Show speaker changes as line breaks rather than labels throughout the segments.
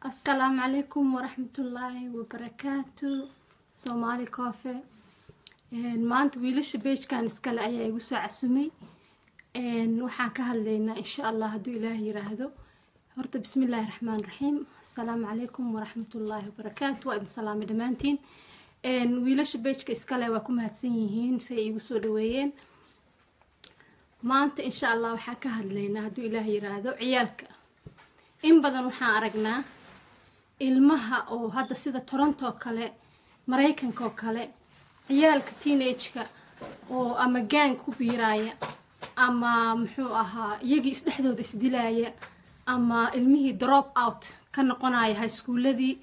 asalaamu calaykum waraxmatullaahi wabarakaatu soomaali koofe maanta wiilasha beejkan iskale ayaa igu soo casumay waxaan ka hadlaynaa insha allah hadduu ilaah yiraahdo horta bismi illaahi raxmaan raxiim asalaamu calaykum waraxmatullaahi wabarakaatu waa idin salaamay dhammaantiin wiilasha beejka iskale waa ku mahadsan yihiin say iigu soo dhaweeyeen maanta insha allah waxaan ka hadlaynaa hadduu ilaah yiraahdo ciyaalka in badan waxaan aragnaa ilmaha oo hadda sida toronto kale maraykanka oo kale ciyaalka teenageka oo ama gang ku biiraaya ama muxuu ahaa iyagii isdhexdooda isdilaaya ama ilmihii drop out ka noqonaya highschooladii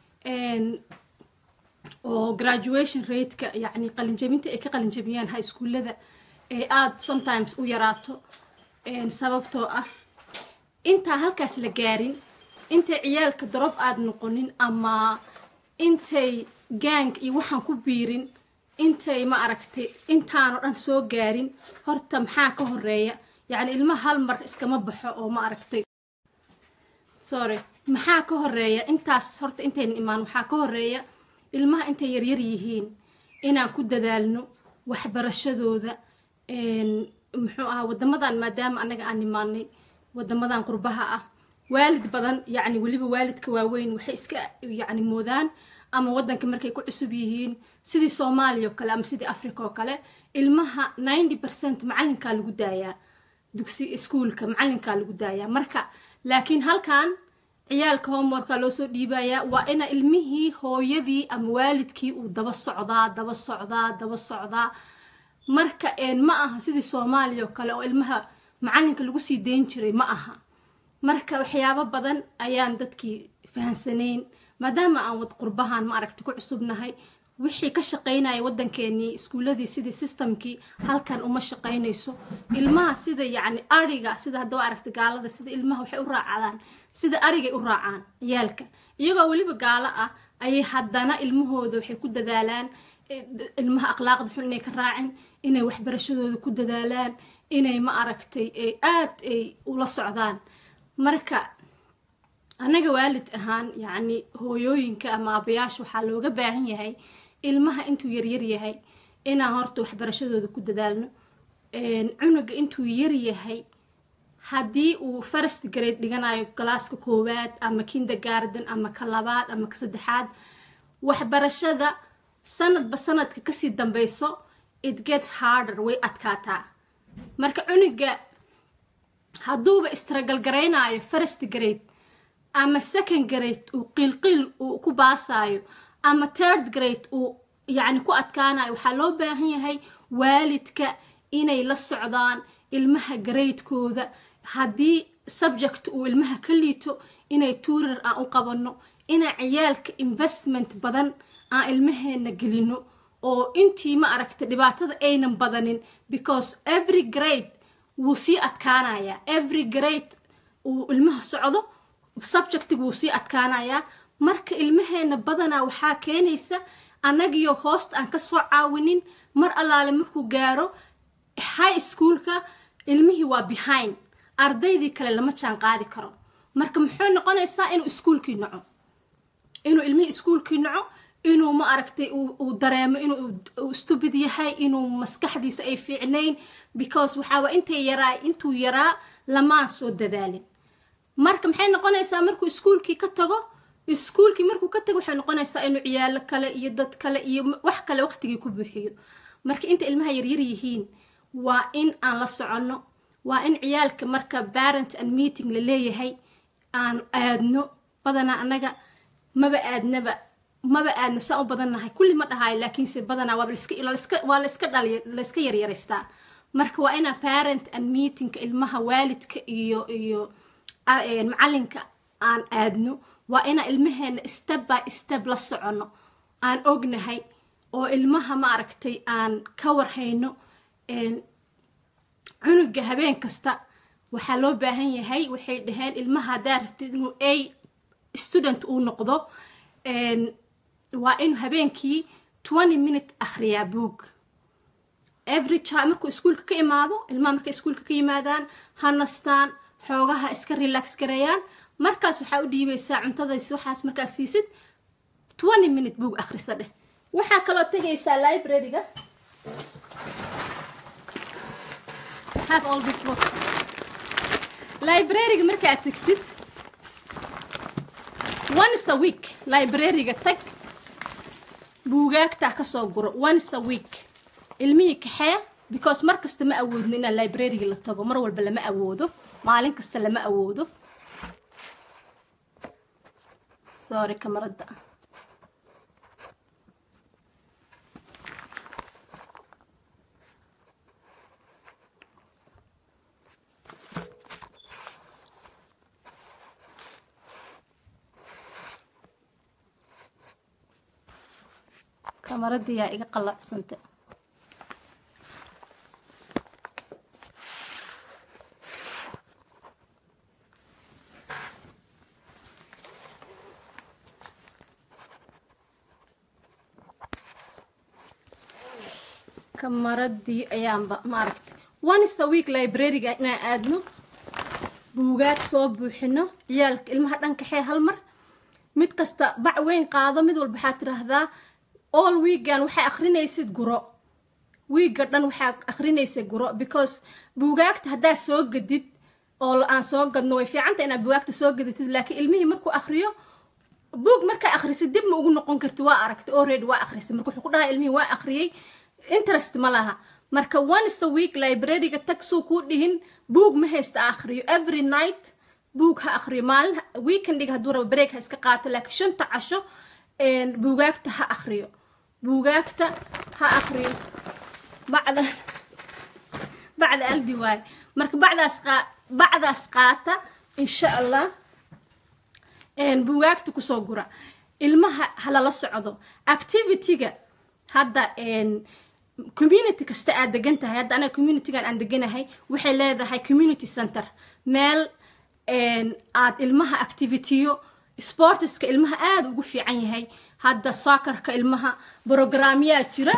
oo graduation rateka yacni qalinjabinta ay ka qalinjabiyaan highschoolada ee aada sometimes u yaraato sababtoo ah intaa halkaas la gaarin intay ciyaalka drop aada noqonin ama intay gang iyo waxaan ku biirin intay ma aragtay intaanoo dhan soo gaarin horta maxaa ka horeeya yacni ilmaha hal mar iskama baxo oo ma aragtay sorry maxaa ka horeeya intaas horta intayna imaan waxaa ka horeeya ilmaha intay yaryar yihiin inaan ku dadaalno waxbarashadooda muxuu ahaa wadamadan maadaama anaga aan imaanay wadamadan qurbaha ah waalid badan yacni weliba waalidka waaweyn waxay iska yacni moodaan ama waddanka markay ku cusub yihiin sidii soomaaliya oo kale ama sidii africa oo kale ilmaha ninety percent macalinkaa lagu daayaa dugsi iskuolka macalinkaa lagu daayaa marka laakiin halkan ciyaalka homeworka loo soo dhiibayaa waa ina ilmihii hooyadii ama waalidkii uu daba socdaa daba socdaa daba socdaa marka ma aha sidii soomaaliya oo kale oo ilmaha macalinka lagu sii dayn jiray ma aha marka waxyaabo badan ayaan dadkii fahansanayn maadaama aan wad qurbahan ma aragti ku cusubnahay wixii ka shaqaynaya waddankeenii iskuuladii sidii systemkii halkan uma shaqaynayso ilmaha sida yacni ariga sida haddaba aragta gaalada sida ilmaha waxay u raacadaan sida arigay u raacaan ciyaalka iyagoo weliba gaalo ah ayay haddana ilmahooda waxay ku dadaalaan ilmaha akhlaaqda xun inay ka raacin inay waxbarashadooda ku dadaalaan inay ma aragtay aad ay ula socdaan marka annaga waalid ahaan yacni hooyooyinka ama aabayaasha waxaa looga baahan yahay ilmaha intuu yaryar yahay inaan horta waxbarashadooda ku dadaalno cunuga intuu yar yahay haddii uu first grade dhiganayo galaaska koowaad ama kindergarden ama ka labaad ama ka saddexaad waxbarashada sanadba sanadka kasii dambeyso it gets harder way adkaataa marka cunuga hadduuba istragalgaraynayo first grade ama second grade uu qiilqiil uu ku baasaayo ama third grade uu yacni ku adkaanayo waxaa loo baahan yahay waalidka inay la socdaan ilmaha garaydkooda haddii subject uu ilmaha ka liito inay tuurar aan u qabanno inaan ciyaalka investment badan aan ilmaheena gelino oo intii ma aragta dhibaatada aynan badanin because every grade wuu sii adkaanayaa every grade uu ilmaha socdo subjectiga wuu sii adkaanayaa marka ilmaheena badanaa waxaa keenaysa annagiyo hoosta aan kasoo caawinin mar allaale markuu gaaro high schoolka ilmihii waa behind ardaydii kale lama jaan qaadi karo marka muxuu noqonaysaa inuu iskuolkii naco inuu ilmihii iskuolkii naco inuu ma aragtay uu dareemo inuu stubid yahay inuu maskaxdiisa ay fiicnayn because waxaaba intay yaraa intuu yaraa lamaan soo dadaalin marka maxay noqonaysaa markuu iskuolkii ka tago iskuolkii markuu ka tago waxay noqonaysaa inuu ciyaalo kale iyo dad kale iyo wax kale waqtigii ku buuxiyo marka inta ilmaha yaryar yihiin waa in aan la soconno waa in ciyaalka marka parent and meeting la leeyahay aan aadno badanaa annaga maba aadnaba maba aadna saan u badannahay kulli ma dhahayo laakiinse badanaa waa layska dhaliy layska yaryaraystaa marka waa inaan parent and meetingka ilmaha waalidka iyo iyo macalinka aan aadno waa inaan ilmaheena step by step la soconno aan ognahay oo ilmaha ma aragtay aan ka warhayno cunuga habeen kasta waxaa loo baahan yahay waxay dhaheen ilmaha haddaa rabtid inuu a student uu noqdo waa inuu habeenkii twenty minute akhriyaa boog every child markuu iskuolka ka imaado ilmaha markay iskuolka ka yimaadaan ha nastaan xoogaha iska relax gareeyaan markaas waxaa u dhiibaysaa cuntadays waxaas markaas siisid twenty minute buug akhrisa dheh waxaa kaloo tegaysaa library-ga have all this books library-ga markaad tegtid once a week library-ga tag buugaagtaa kasoo guro once a week ilmihii kaxee because mar kasta ma awoodno inaan library-ga la tago mar walba lama awoodo maalin kasta lama awoodo sorry kamarada kamaradii yaa iga qalabsanta kamaradii ayaanba maaragtay once a week library-ga inaan aadno buugaag soo buuxino ciyaalka ilmaha dhankaxee hal mar mid kasta bac weyn qaado mid walba waxaad tiraahdaa all weegan waxaa akrinaysid guro wiigga dhan waxaa akrinaysa guro because buugaagta haddaad soo gadid oo aan soo gadno way fiicanta inaad buugaagta soo gadatid laakiin ilmihii markuu akriyo buug markaa akrisid dib ma ugu noqon karti waa aragtay already waa akrisay marka wuxuu ku dhahaa ilmihii waa akhriyey interest ma laha marka once a week library-ga tag suu kuu dhihin buug ma haysta akhriyo every night buug ha akhriyo maalin weekendiga hadduu rabo break ha iska qaato laakiin shanta casho buugaagta ha akhriyo buugaagta ha akhriyo bacda bacda aldi waaye marka bacdaas qaa bacdaas qaata insha allah buugaagta kusoo gura ilmaha halala socdo activity-ga hadda community kasta aad degan tahay hadda anaga communitygan aan deganahay waxay leedahay community center meel aad ilmaha activityo sportiska ilmaha aada ugu fiican yahay hadda soccerka ilmaha brogramyaa jira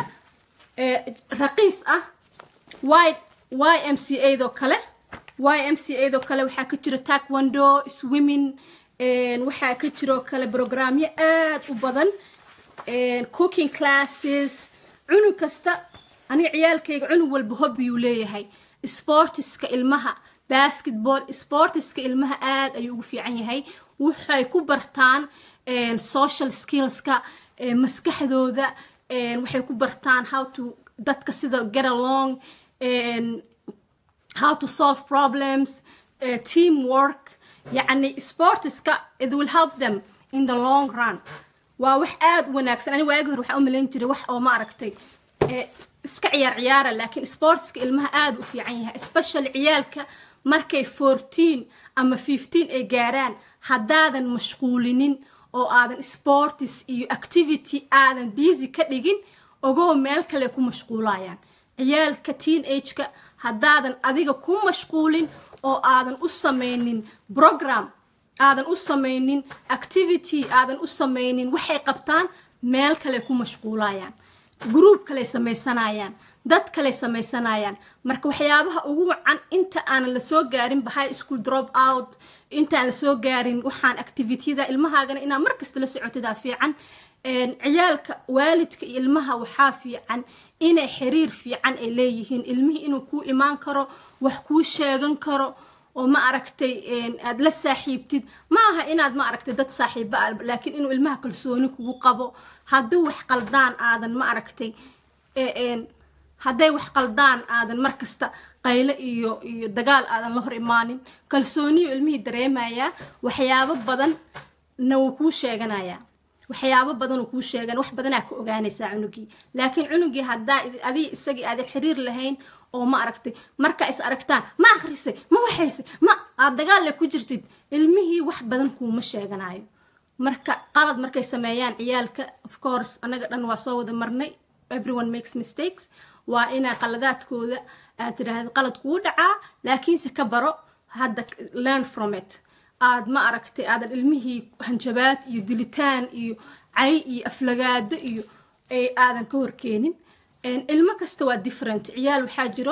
raqiis ah y y m c a do kale y m c a do kale waxaa ka jira taekwondo swimming waxaa ka jiroo kale brogramyo aada u badan cooking classes cunug kasta aniga ciyaalkayga cunug walba hobbiyuu leeyahay sportiska ilmaha basketball sportiska ilmaha aada ayuu ugu fiican yahay waxay ku bartaan social skillska maskaxdooda waxay ku bartaan how to dadka sida get along how to solve problems team work yacni sportiska it will help them in the long run waa wax aada u wanaagsan ani waagi hore waxaa u malayn jiray wax oo ma aragtay iska ciyaar ciyaara laakiin sportska ilmaha aada u fiican yahay especially ciyaalka markay fourteen ama fifteen ay gaaraan haddaadan mashquulinin oo aadan sportis iyo activity aadan busy ka dhigin ogoo meel kale ku mashquulayaan ciyaalka teen ageka haddaadan adiga ku mashquulin oo aadan u samaynin program aadan u samaynin activity aadan u samaynin waxay qabtaan meel kale ku mashquulayaan group kale samaysanayaan dad kale samaysanayaan marka waxyaabaha ugu wacan inta aanan lasoo gaarin high school drop out intaan lasoo gaarin waxaan activityada ilmahaagana inaa markasta la socotidaa fiican ciyaalka waalidka iyo ilmaha waxaa fiican inay xiriir fiican ay leeyihiin ilmihii inuu kuu imaan karo wax kuu sheegan karo oo ma aragtay aad la saaxiibtid ma aha inaad ma aragtay dad saaxiiba a laakiin inuu ilmaha kalsooni kugu qabo haddii wax qaldaan aadan ma aragtay hadday wax qaldaan aadan markasta qayle iyo iyo dagaal aadan la hor imaanin kalsooniyu ilmihii dareemayaa waxyaabo badanna wuu kuu sheeganayaa waxyaabo badan uu kuu sheegan wax badanaa ka ogaanaysaa cunugii laakiin cunugii haddaa adii isagii aadan xiriir lahayn oo ma aragtay markaa is aragtaan ma akrisay ma waxaysay ma aad dagaal le ku jirtid ilmihii wax badan kuuma sheeganayo marka qalad markay sameeyaan ciyaalka of course anaga dhan waa soo wada marnay everyone makes mistakes waa inaa qaladaadkooda aad tidhaahda qalad kuu dhacaa laakiinse ka baro hadda learn from it aad ma aragtay aadan ilmihii hanjabaad iyo dilitaan iyo cay iyo aflagaado iyo aadan ka horkeenin ilmo kasta waa different ciyaal waxaa jiro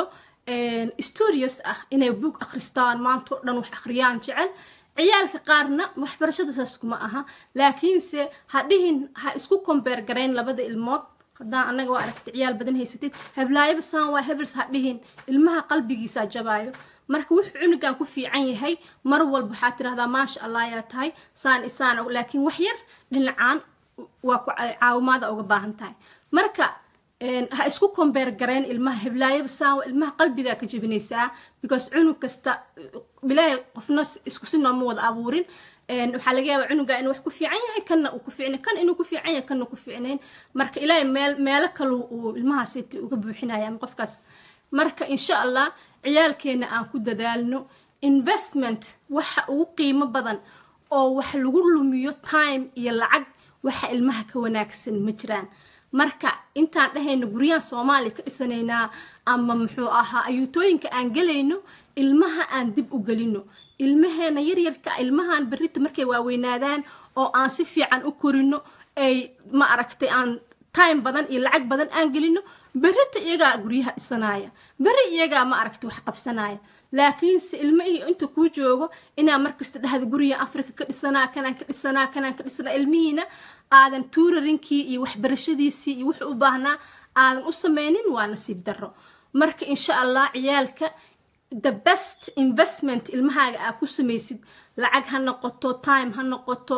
studious ah inay book akhristaan maanta o dhan wax akhriyaan jecel ciyaalka qaarna waxbarashada saas kuma aha laakiinse ha dhihin ha isku kombeer garayn labada ilmood haddaan annaga waa aragta ciyaal badan haysatid heblaayaba saan waa hebels ha dhihin ilmaha qalbigiisaa jabaayo marka wuxuu cunugan ku fiican yahay mar walba waxaad tirahdaa maasha allah yaa tahay saan isaan laakiin wax yar dhinacaan waa ku caawimaada uga baahan tahay marka ha isku kombeer gareen ilmaha heblaayaba saan ilmaha qalbigaa ka jebinaysaa because cunug kasta bilaahi qofna isku si nooma wada abuurin waxaa laga yaabaa cunuga inuu wax ku fiican yahay kanna uu ku fiicnay kan inuu ku fiican yahay kanna ku fiicnayn marka ilaahay meel meelo kale uu ilmahaasiti uga buuxinaya ama qofkaas marka insha allah ciyaalkeena aan ku dadaalno investment waxa ugu qiimo badan oo wax lagu lumiyo time iyo lacag waxa ilmaha ka wanaagsan ma jiraan marka intaan dhahayno guryahan soomaaliya ka dhisanaynaa ama muxuu ahaa ayuutooyinka aan gelayno ilmaha aan dib u gelino ilmaheena yaryarka ilmahan berrita markay waaweynaadaan oo aan si fiican u korino ay ma aragtay aan time badan iyo lacag badan aan gelino berrita iyagaa guryaha dhisanaya berri iyagaa ma aragtay wax qabsanaya laakiinse ilmihii inta kuu joogo inaa markasta dhahda guriga africa ka dhisanaa kanaan ka dhisanaa kanaan ka dhisanaa ilmihiina aadan tuurarinkii iyo waxbarashadiisii iyo wuxuu u baahnaa aadan u sameynin waa nasiib darro marka insha allah ciyaalka the best investment ilmahaaga aa ku samaysid lacag ha noqoto time ha noqoto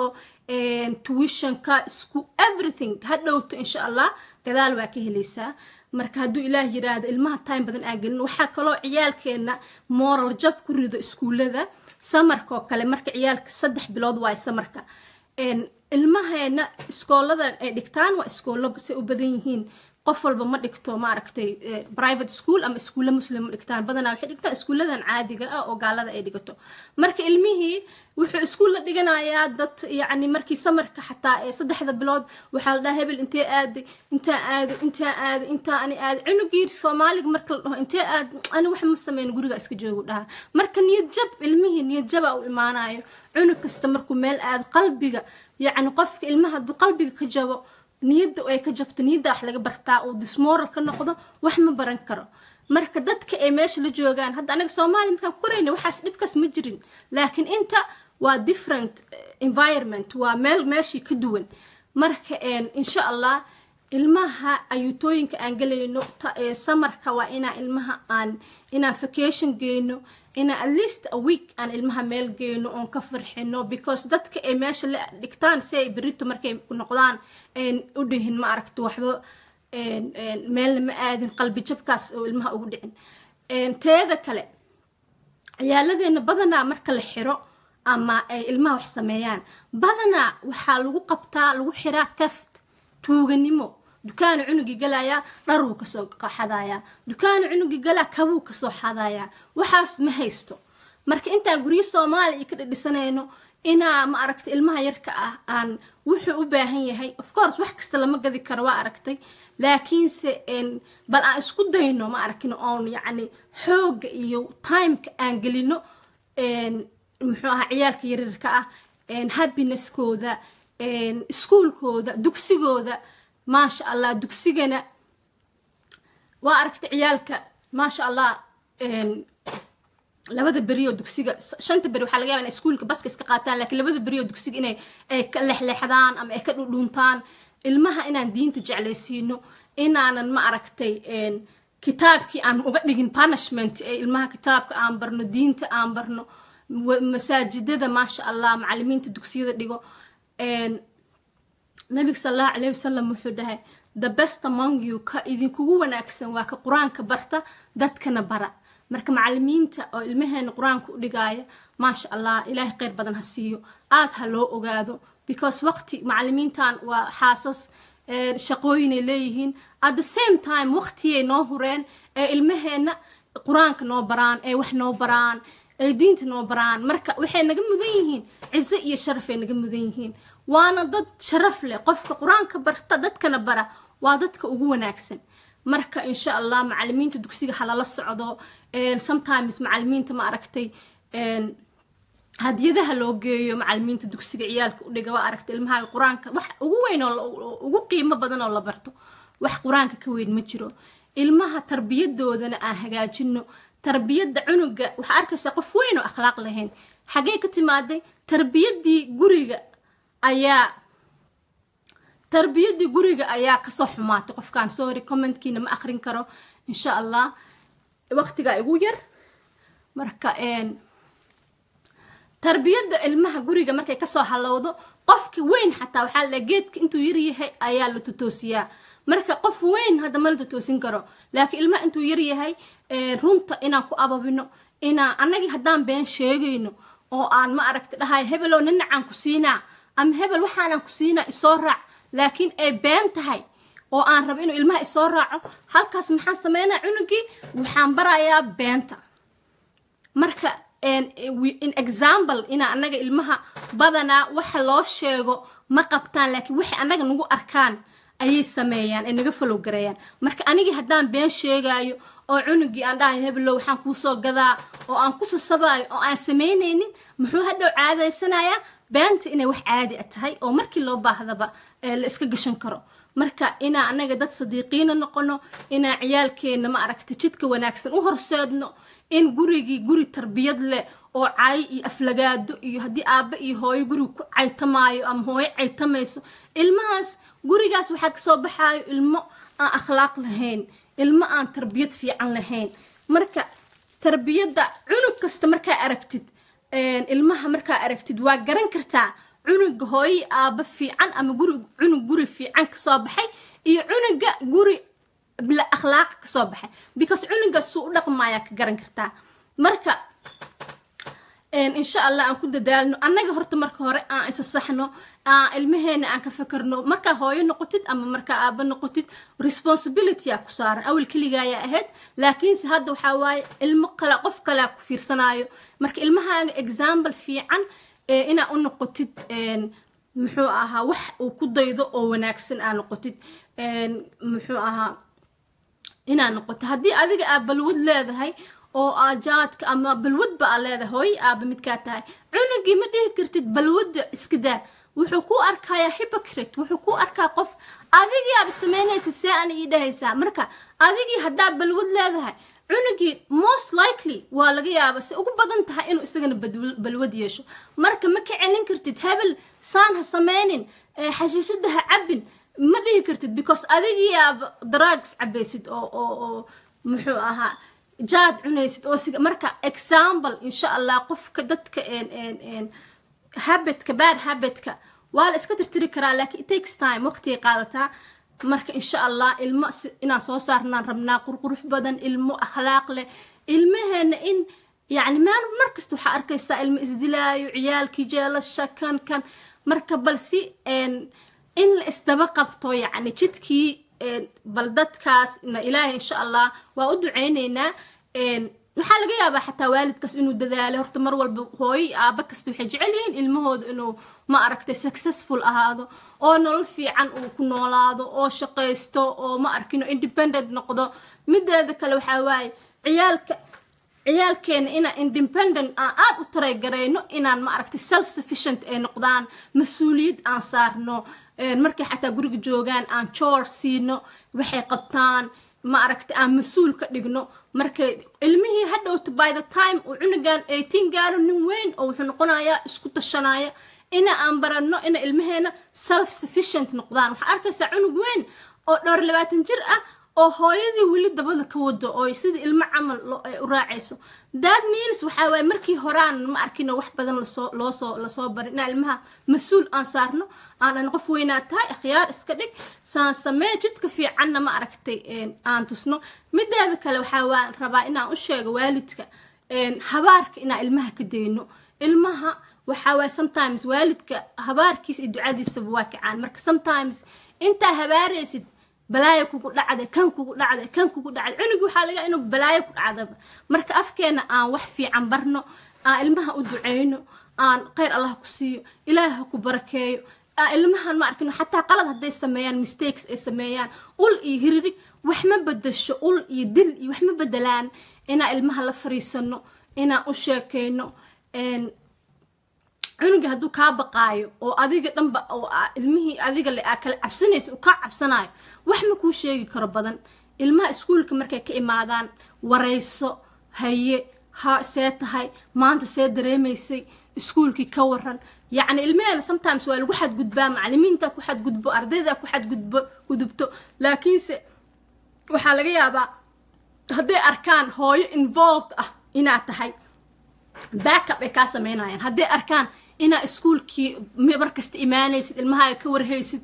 tuitionka isku everything ha dhowto insha allah gadaal waa ka helaysaa marka hadduu ilaah yiraahdo ilmaha time badan aan gelin waxaa kaloo ciyaalkeena moral jab ku rido iskuullada samarka oo kale marka ciyaalka saddex bilood waayo samarka ilmaheena iskooladan ay dhigtaan waa iskoolo say u badan yihiin qof walba ma dhigto maaragtay private school ama iskuulla muslim ma dhigtaan badanaa waxay dhigtaan iskuulladan caadiga ah oo gaalada ay dhigato marka ilmihii wuxuu iskuul la dhiganayaa dad yacni markii samarka xataa ee saddexda bilood waxaa la dhaha hebel intee aaday intaa aaday intaa aaday intaa ani aaday cunugii soomaaliga marka la dhaho intee aad ani wax ma sameyn guriga iska joogu dhaha marka niyad jab ilmihii niyad jaba u imaanayo cunug kasta markuu meel aado qalbiga yacni qofka ilmaha hadduu qalbiga ka jabo niyadda ay ka jabto niyadda wax laga bartaa uu dismoral ka noqdo wax ma baran karo marka dadka ay meesha la joogaan hadda anaga soomaaliya markaan ku korayna waxaas dhibkaas ma jirin laakiin inta waa different environment waa meel meeshii ka duwan marka insha allah ilmaha ayuutooyinka aan gelayno samarka waa inaa ilmaha aan inaan vacation geyno inaan at least a week aan ilmaha meel geyno oon ka farxino because dadka ay meesha la dhigtaan si ay berito markay noqdaan u dhihin ma aragto waxba meelna ma aadin qalbi jabkaas oo ilmaha ugu dhicin teeda kale ciyaaladeena badanaa marka la xiro ama ay ilmaha wax sameeyaan badanaa waxaa lagu qabtaa lagu xiraa teft tuuganimo dukaanu cunugii galayaa dharuu kasoo xadayaa dukaanu cunugii galaa kabuu kasoo xadayaa waxaas ma haysto marka intaa guryo soomaaliya iyo ka dhidhisanayno inaa ma aragtay ilmaha yarka ah aan wuxuu u baahan yahay of course wax kasta lama gadi karo waa aragtay laakiinse bal aan isku dayno ma aragno oon yacni xoogga iyo timeka aan gelino muxuu ahaa ciyaalka yaryarka ah happineskooda iskuulkooda dugsigooda maasha allah dugsigana waa aragtay ciyaalka maasha allah labada berioo dugsiga shanta beri waxaa laga yaba inay iskuulka baska iska qaataan laakiin labada berioo dugsiga inay ay ka lexleexdaan ama ay ka dhudhuuntaan ilmaha inaan diinta jeclaysiino inaanan ma aragtay kitaabkii aan uga dhigin punishment ee ilmaha kitaabka aan barno diinta aan barno masaajidada maasha allah macalimiinta dugsiyada dhigo nabiga sal allahu calayhi wasalam wuxuu dhahay the best among you ka idinkugu wanaagsan waa ka qur-aanka barta dadkana bara marka macalimiinta oo ilmaheena qur-aanka u dhigaaya maasha allah ilaahay kheyr badan ha siiyo aad ha loo ogaado because waqti macalimiintan waa xaasas shaqooyinay leeyihiin at the same time waqtiyay noo hureen ee ilmaheena qur-aanka noo baraan ee wax noo baraan ee diinta noo baraan marka waxay naga mudan yihiin cizo iyo sharafay naga mudan yihiin waana dad sharaf leh qofka qur-aanka barta dadkana bara waa dadka ugu wanaagsan marka insha allah macalimiinta dugsiga halala socdo sometimes macalimiinta ma aragtay hadiyadaha loo geeyo macalimiinta dugsiga ciyaalka u dhiga waa aragtay ilmahaaga qur-aanka wax ugu weyn oo ugu qiimo badan oo la barto wax qur-aanka ka weyn ma jiro ilmaha tarbiyadoodana aan hagaajino tarbiyadda cunuga waxaa arkaysaa qof weyn oo akhlaaq lahayn xagee ka timaaday tarbiyaddii guriga ayaa tarbiyaddii guriga ayaa kasoo xumaatay qofkaan sorry commentkiina ma akrin karo insha allah waqtigaa igu yar marka tarbiyadda ilmaha guriga markay kasoo halowdo qofka weyn xataa waxaa la geedka intuu yaryahay ayaa la totoosiyaa marka qof weyn hadda ma la totoosin karo laakiin ilmaha intuu yaryahay runta inaan ku ababino inaan annagii haddaan been sheegayno oo aan ma aragta dhahay hebelow ninacaan ku siinaa ama hebel waxaanaan ku siinaa isoo raac laakiin ay been tahay oo aan rabo inuu ilmaha isoo raaco halkaas maxaan sameynaa cunugii waxaan barayaa beenta marka in example inaa annaga ilmaha badanaa waxa loo sheego ma qabtaan laakiin waxay annaga nagu arkaan ayay sameeyaan ay naga falow gareeyaan marka anigii haddaan been sheegaayo oo cunugii aan dhahay heblow waxaan kuusoo gadaa oo aan ku sasabaayo oo aan samaynaynin muxuu hadhow caadaysanayaa beenta inay wax caadi a tahay oo markii loo baahdaba la iska gashan karo marka inaa annaga dad sadiiqiina noqono inaa ciyaalkeenna ma aragta jidka wanaagsan u horseedno in gurigii guri tarbiyad leh oo cay iyo aflagaado iyo haddii aabbe iyo hooyo guriga ku caytamaayo ama hooyo caytamayso ilmahaas gurigaas waxaa kasoo baxaayo ilmo aan akhlaaq lahayn ilmo aan tarbiyad fiican lahayn marka tarbiyadda cunug kasta markaa aragtid ilmaha markaa aragtid waa garan kartaa cunuga hooyo aabbe fiican ama guri cunug guri fiican kasoo baxay iyo cunuga guri bila akhlaaq kasoo baxay because cunuga suu u dhaqmaayaa ka garan kartaa marka insha allah aan ku dadaalno annaga horta marka hore aan isa saxno ilmaheena aan ka fakarno markaa hooyo noqotid ama markaa aaba noqotid responsibility aa ku saaran awel keligaayaa ahayd laakiinse hadda waxaa waaye ilmo kale qof kalea ku fiirsanaayo marka ilmahaaga example fiican inaa u noqotid muxuu ahaa wax uu ku daydo oo wanaagsan aa noqotid muxuu ahaa inaa noqoto haddii adiga aa balwad leedahay oo aajaadka ama balwadba aa leedahay hooyo aaba midkaa tahay cunugii ma dhihi kartid balwadda iska daa wuxuu ku arkayaa hypocrite wuxuu ku arkaa qof adigii aaba samaynaysa see ana ii dhahaysaa marka adigii haddaa balwad leedahay cunugii most likely waa laga yaaba se ugu badan tahay inuu isagana balwad yeesho marka ma ka celin kartid hebel saan ha samaynin xashiishada ha cabin ma dhihi kartid because adigii aaba drugs cabaysid oo oo oo muxuu ahaa jaad cunaysid oo siga marka example insha allah qofka dadka habitka bad habitka waa la iska tirtiri karaa laakiin it takes time waqtigay qaadataa marka insha allah ilmo inaan soo saarnaan rabnaa qurqurux badan ilmo akhlaaq leh ilmaheena in yani meel markasta waxaa arkaysaa ilmo isdilaayo ciyaalkii jeelasha kan kan marka bal si in la isdaba qabto yani jidkii bal dadkaas ilaahay insha allah waa u duceyneynaa waxaa laga yaabaa xataa waalidkaas inuu dadaalay horta mar walba hooyo aaba kasta waxay jecel yihiin ilmahooda inuu ma aragtay successful ahaado oo nolol fiican uu ku noolaado oo shaqaysto oo ma arkino independent noqdo mideeda kale waxaa waaye ciyaalka ciyaalkeena inaan independent aan aada u tareegarayno inaan ma aragtay self sufficient ay noqdaan mas-uuliyad aan saarno markay xataa guriga joogaan aan joor siino waxay qabtaan ma aragtay aan mas-uul ka dhigno markay ilmihii hadhowta by the time uu cunugan eighteen gaaro nin weyn oo wuxuu noqonayaa isku tashanaya ina aan baranno ina ilmaheena self sufficient noqdaan waxaa arkaysaa cunug weyn oo dhowr labaatan jir ah oo hooyadii weli dabada ka wado oo sidii ilmo camal u raacayso dad means waxaa waaye markii horaan ma arkino wax badan lasoo loosoo lasoo barin inaa ilmaha mas-uul aan saarno aanan qof weynaa tahay akhyaar iska dhig saan samee jidka fiicanna ma aragtay aan tusno mideeda kale waxaa waan rabaa inaan u sheego waalidka habaarka inaan ilmaha ka dayno ilmaha waxaa waaye sometimes waalidka habaarkiisa iyo ducadiisaba waa kacaan marka sometimes intaa habaaraysid balaayo kugu dhacday kan kugu dhacday kan kugu dhacday cunugii waxaa laga inuu balaayo ku dhacdaba marka afkeena aan wax fiican barno aan ilmaha u duceyno aan khayr allah ku siiyo ilaah ha ku barakeeyo ilmahan ma arkino xataa qalad hadday sameeyaan mistakes ay sameeyaan ul iyo hiririg wax ma bedasho ul iyo dil iyo wax ma bedelaan inaan ilmaha la fariisano inaan u sheekeyno cunuga hadduu kaa baqaayo oo adiga dhanba oo ilmihii adiga le aa kala cabsanaysa uu kaa cabsanaayo wax ma kuu sheegi karo badan ilmaha iskuulka markay ka imaadaan warayso haye ha see tahay maanta see dareemaysay iskuulkii ka waran yacni ilmaheena sometimes waa lagu xadgudbaa macalimiinta ku xadgudbo ardayda ku xadgudbo gudubto laakiinse waxaa laga yaabaa hadday arkaan hooyo involved ah inaad tahay backup ay kaa sameynayaan hadday arkaan inaa iskuulkii mar kasta imaanaysid ilmahaaga ka warhaysid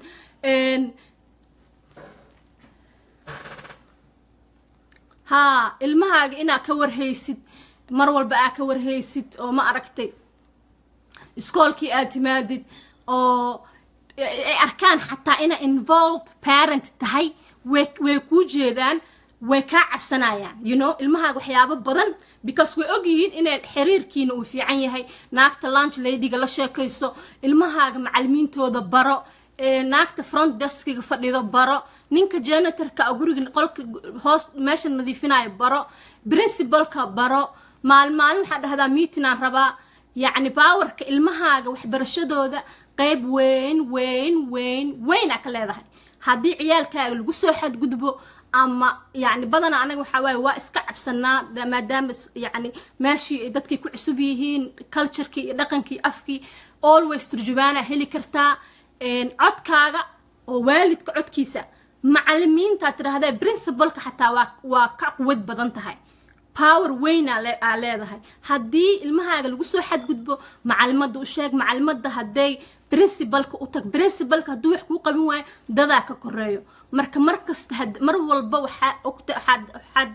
haa ilmahaaga inaa ka warhaysid mar walba aa ka warhaysid oo ma aragtay iskoolkii aad timaadid oo ay arkaan xataa inaa involved parent tahay way way kuu jeedaan way kaa cabsanayaan you know ilmahaaga waxyaabo badan because way ogyihiin inay xiriirkiina uu fiican yahay naagta lunch ladyga la sheekayso ilmahaaga macalimiintooda baro naagta front deskiga fadhido baro ninka janitorka guriga qolka hoos meesha nadiifinayo baro principalka baro maalmaalin waxaa dhahdaa meetinaan rabaa yacni baawarka ilmahaaga waxbarashadooda qeyb weyn weyn weyn weyn aa ka leedahay haddii ciyaalkaaga lagu soo xadgudbo ama yani badanaa anaga waxaa waaye waa iska cabsanaa maadaama yani meeshii dadkay ku cusub yihiin culturekii iyo dhaqankii afkii always turjubaana heli kartaa codkaaga oo waalidka codkiisa macalimiintaa tidhahdee principalka xataa waa waa ka quwad badan tahay power weyn aa leedahay haddii ilmahaaga lagu soo xadgudbo macalimada u sheeg macalimada hadday principalka u tag principalka hadduu wax kuu qabin waayo dadaa ka koreeyo marka mar kasta mar walba waxaa ogta waxaad waxaad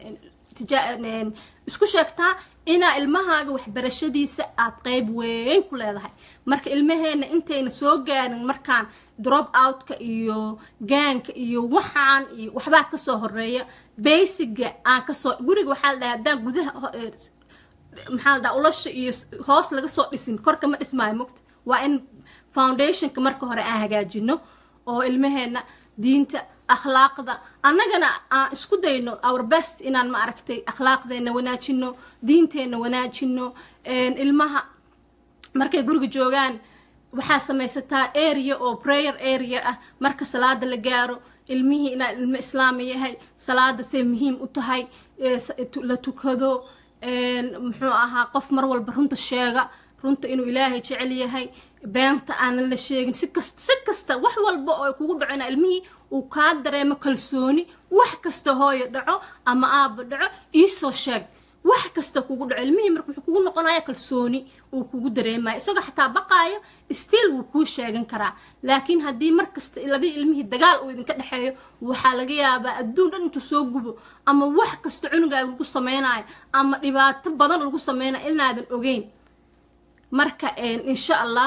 isku sheegtaa inaa ilmahaaga waxbarashadiisa aad qeyb weyn ku leedahay marka ilmaheena intayna soo gaarin markaan drop outka iyo gaanka iyo waxaan iyo waxbaa kasoo horeeya basiga aan kasoo guriga waxaa la dhahay haddaan gudaha maxaa la dhaha ulasha iyo hoos laga soo dhisin korka ma dhismaayo mogta waa in foundationka marka hore aan hagaajino oo ilmaheena diinta akhlaaqda annagana aan isku dayno our best inaan ma aragtay akhlaaqdeena wanaajino diinteenna wanaajino ilmaha markay guriga joogaan waxaa samaysataa area oo prayer area ah marka salaada la gaaro ilmihii inaa ilmo islaami yahay salaada say muhiim u tahay la tukado muxuu ahaa qof mar walba runta sheega runta inuu ilaahay jecel yahay beenta aanan la sheegin si kasta si kasta wax walba oo kugu dhaco ina ilmihii uu kaa dareemo kalsooni wax kasta hooyo dhaco ama aaba dhaco iisoo sheeg wax kasta kugu dhaco ilmihii marka wuxuu kugu noqonaya kalsooni uu kugu dareemayo isagoo xataa baqaayo stiil wuu kuu sheegan karaa laakiin haddii mar kasta labadii ilmihii dagaal uu idinka dhexeeyo waxaa laga yaabaa adduun dhan intuu soo gubo ama wax kasta cunugaaga lagu sameynayo ama dhibaato badan lagu sameynayo inaadan ogeyn marka insha allah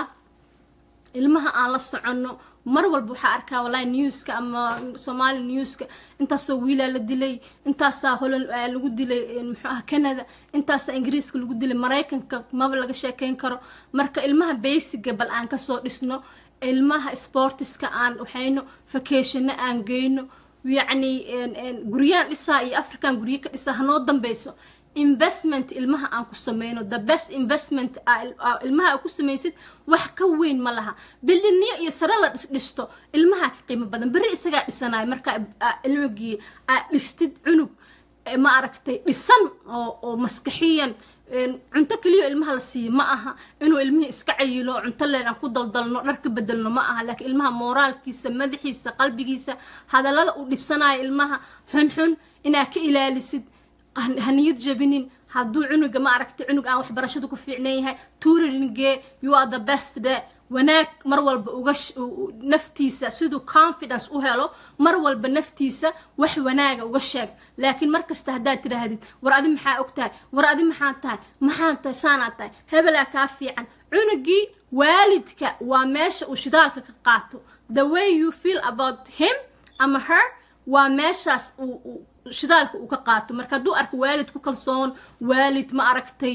ilmaha aan la soconno mar walba waxaa arkaa wallahi newska ama somali newska intaasoo wiilaa la dilay intaasaa holan lagu dilay muxuu ah canada intaasaa ingiriiska lagu dilay maraykanka maba laga sheekeyn karo marka ilmaha basiga bal aan kasoo dhisno ilmaha sportiska aan waxayno vacationno aan geyno yacni guryaan dhisaa iyo african guryo ka dhisaa hanoo dambeyso investment ilmaha aan ku sameyno the best investment ilmaha aa ku samaysid wax ka weyn ma laha biliniyo iyo sare la dhisto ilmaha ka qiimo badan berri isagaa dhisanayo markaa ilmigii aa dhistid cunug ma aragtay dhisan oo oo maskaxiyan cunto keliyo ilmaha la siiyo ma aha inuu ilmihii iska cayilo cunto leen aan ku daldalno dhar ka bedelno ma aha laakiin ilmaha mooraalkiisa madaxiisa qalbigiisa hadallada uu dhibsanayo ilmaha xunxun inaa ka ilaalisid haniyad jabinin hadduu cunuga ma aragtay cunug aan waxbarashada ku fiicnan yahay tuuringe you are the best de wanaag mar walba uga naftiisa siduu confidence u helo mar walba naftiisa wax wanaaga uga sheeg laakiin mar kasta haddaad tidhaahdid war adi maxaa og tahay war adi maxaa tahay maxaa tahay saanaad tahay hebelaa kaa fiican cunugii waalidka waa meesha uu shidaalka ka qaato the way you feel about him ama her waa meeshaas uu shidaalka uu ka qaato marka hadduu arko waalid ku kalsoon waalid ma aragtay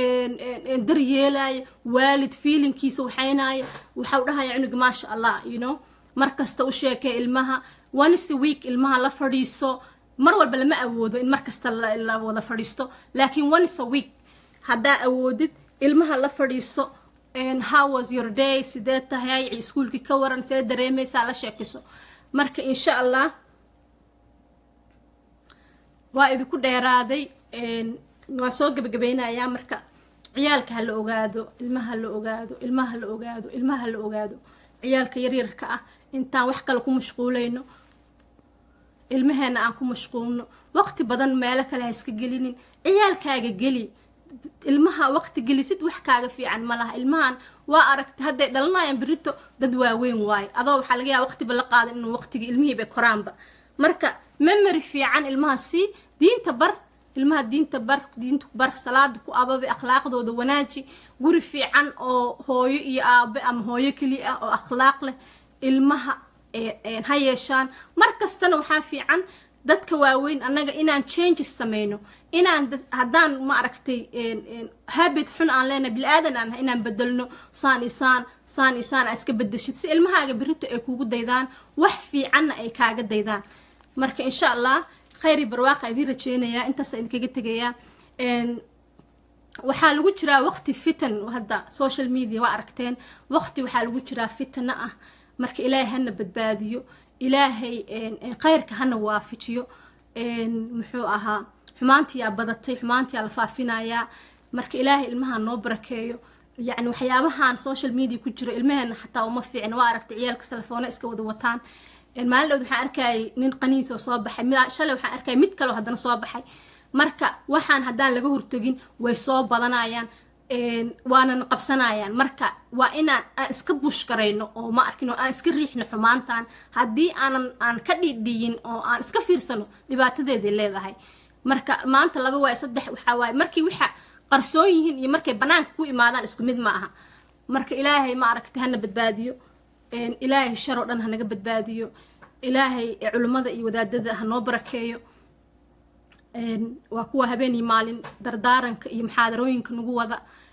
daryeelaya waalid feelingkiisa waxaynaya waxau dhahaya cunuga maasha allah you know mar kasta u sheekay ilmaha once a week ilmaha la fadhiiso mar walba lama awoodo in mar kasta la wada fadhiisto laakiin once a week haddaa awoodid ilmaha la fadhiiso how was your day sidee tahay iskuulkii ka waran sidee dareemaysaa la sheekiso marka insha allah waa idinku dheeraaday waa soo gebagabeynayaa marka ciyaalka ha la ogaado ilmaha la ogaado ilmaha la ogaado ilmaha la ogaado ciyaalka yaryarka ah intaan wax kale ku mashquulayno ilmaheena aan ku mashquulno waqti badan meelo kale ha iska gelinin ciyaalkaaga geli ilmaha waqti gelisid wax kaaga fiican ma laha ilmahan waa aragtay hadday dhalanayaan berito dad waaweyn waayo adoo waxaa laga yaaba waqtiba la qaadan inuu waqtigii ilmihiiba koraanba marka memory fiican ilmaha sii diinta bar ilmaha diinta bar diinta bar salaada ku ababe akhlaaqdooda wanaaji guri fiican oo hooyo iyo aabe ama hooyo keliya ah oo akhlaaq leh ilmaha ha yeeshaan mar kastana waxaa fiican dadka waaweyn annaga inaan changes sameyno inaan haddaan ma aragtay habit xun aan leenahay bili-aadan aan inaan bedelno saan isaan saan isaan aa iska bedeshid si ilmahaaga berito ay kugu daydaan wax fiicanna ay kaaga daydaan marka insha allah khayri barwaaqa idiin rajeynayaa intaasa idinkaga tegayaa waxaa lagu jiraa waqti fitan hadda social media waa aragteen waqti waxaa lagu jiraa fitana ah marka ilaahay hana badbaadiyo ilaahay khayrka hana waafijiyo muxuu ahaa xumaantiyaa badatay xumaantiyaa la faafinayaa marka ilaahay ilmaha noo barakeeyo yacni waxyaabahan social media ku jiro ilmaheena xataa uma fiicna waa aragtay ciyaalka telefoona iska wada wataan maalin dhowd waxaan arkayay nin qaniis oo soo baxay shalay waxaan arkayay mid kaleo haddana soo baxay marka waxaan haddaan laga hortogin way soo badanayaan waanana qabsanayaan marka waa inaan aan iska bush garayno oo ma arkin oo aan iska riixno xumaantan haddii aanan aan ka dhidhiyin oo aan iska fiirsano dhibaatadeeday leedahay marka maanta laba waay saddex waxaa waaye markii waxa qarsoon yihiin iyo markay banaanka ku imaadaan isku mid ma aha marka ilaahay ma aragtay hana badbaadiyo ilaahay shar oo dhan hanaga badbaadiyo ilaahay culimmada iyo wadaadada hanoo barakeeyo waa kuwa habeenii maalin dardaaranka iyo muxaadarooyinka nagu wada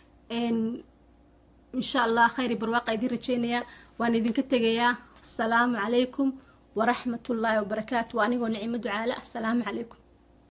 insha allah khayri barwaaqa idiin rajeynayaa waan idinka tegayaa asalaamu calaykum waraxmat ullaahi wabarakaatu waa anigoo nicimo ducaale assalaamu calaykum